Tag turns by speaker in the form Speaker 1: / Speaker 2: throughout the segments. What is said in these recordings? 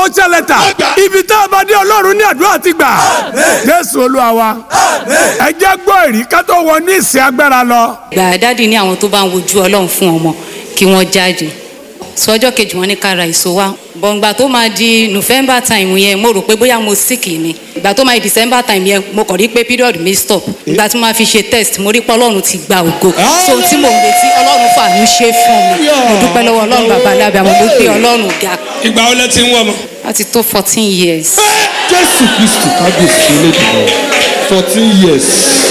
Speaker 1: promotion letter ibi tá a bá dé ọlọ́run ní àdúrà ti gbà jésù olúwa wa ẹ jẹ́ gbọ́ èrí ká tó wọ ní ìsìn agbára lọ.
Speaker 2: gbà dáàdi ní àwọn tó bá ń wojú ọlọ́run fún ọmọ kí wọ́n jáde sọ ọjọ́ kejì wọn ní ká ra èso wa bọ̀ǹgbà tó máa di november time yẹn mo rò pé bóyá mo sick ni ìgbà tó máa di december time yẹn mo kàn rí pé period mi stop ìgbà tí mo máa fi ṣe test mo rí pé ọlọ́run ti gba ògo so tí mo ń retí ọlọ́run fàánú ṣe fún mi mo dúpẹ́ lọ́wọ́ ọlọ́run bàbá alábẹ́ àwọn mo gbé ọlọ́run ga
Speaker 3: ìgbà wo lẹ ti ń wọ ọmọ.
Speaker 2: láti tó fourteen years.
Speaker 4: jésù kristu kábíyèsí olódùmọ̀ fourteen years.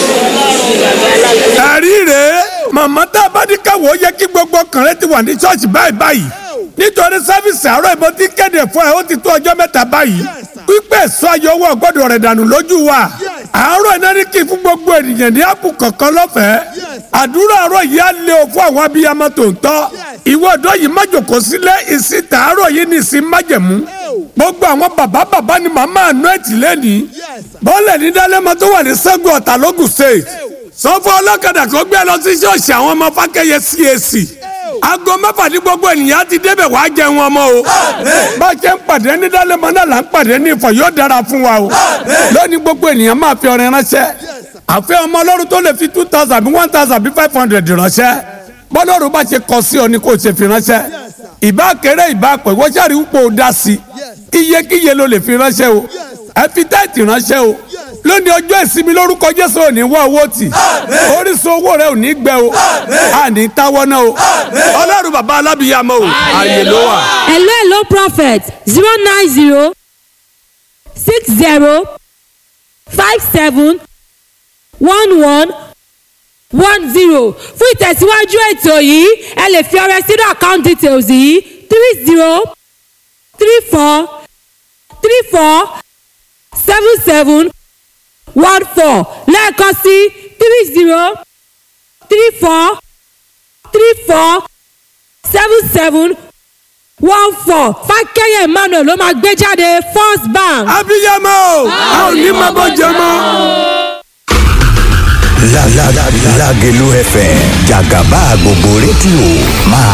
Speaker 1: ẹ̀rí rèé màmá tá a bá ní káwọ́ ó yẹ kí gbogbo ọkùnrin ti wà ní ṣọ́ọ̀ṣì báyìí báyìí nítorí sáfìsì àárọ̀ ìbọn ti kéde fún ẹ ó ti tó ọjọ́ mẹ́ta báyìí pípẹ́ sọ ayọ̀ owó ọgbọ́dọ̀ rẹ̀ dànù lójú wa àárọ̀ iná ní kí fún gbogbo ènìyàn ní àpò kọ̀ọ̀kan lọ́fẹ̀ẹ́ àdúrà àárọ̀ yìí á lé o fún àwọn abiyamọ tòótọ́ ìwọ ọ̀dọ́ yìí má jòkó sílẹ̀ ìsìn tàárọ̀ yìí ní ìsìn májẹ̀mú gbogbo àwọn bàbá bàbá ni màmá àánú ẹ̀tì lẹ́nìí bọ́ọ̀lẹ̀ ní dálẹ́mọ tó wà ní sẹ́gun ọ̀tà lógùn state sọ fún ọlọ́kadà kó gbé lọ sí ṣọ́ọ̀ṣì àwọn ọmọ fákẹ́yẹ CAC aago mẹ́fà ní gbogbo ènìyàn ti débẹ̀ wàá jẹun ọmọ o bá a ṣe ń pàdé ní dálẹ́mọ náà là ń pàdé ní ìfọ̀ yóò dára fún wa o lónìí gbogbo ènìyàn máa fi ọrẹ ránṣẹ́ àfẹ́ ọmọ ọlọ́run tó lè fi two thousand bí one thousand bí five hundred ránṣẹ́ bọ́lọ́run bá ṣe kọ sí ọ ni kò ṣe fi ránṣẹ́ ìbá kéré ìbá pẹ̀ wọ́n ṣàrí wípé o dá sí iyekíye ló lè fi ránṣẹ́ o ẹ fi tẹ́ẹ̀tì ránṣẹ́ o lónìí ọjọ́ ìsinmi lórúkọ jésù ò ní wá owó tì orísun owó rẹ ò ní gbẹ o àní táwọ́ náà o ọlọ́run bàbá alábìyàmọ́ o ààyè ló wà.
Speaker 5: hello hello prophet zero nine zero six zero five seven one one one zero fún ìtẹ̀síwájú ètò yìí ẹ lè fi ọrẹ sínú account details yìí three zero three four three four seven seven one four lẹ́ẹ̀kan sí three zero three four three four seven seven one four fákẹ́yẹ̀ emmanuel ló máa gbé jáde first bank.
Speaker 1: abiyamọ o a ò ní máa bọ́ jẹ mọ́.
Speaker 6: La la la Lagelu FM Jagaba gbogbo rédíò máa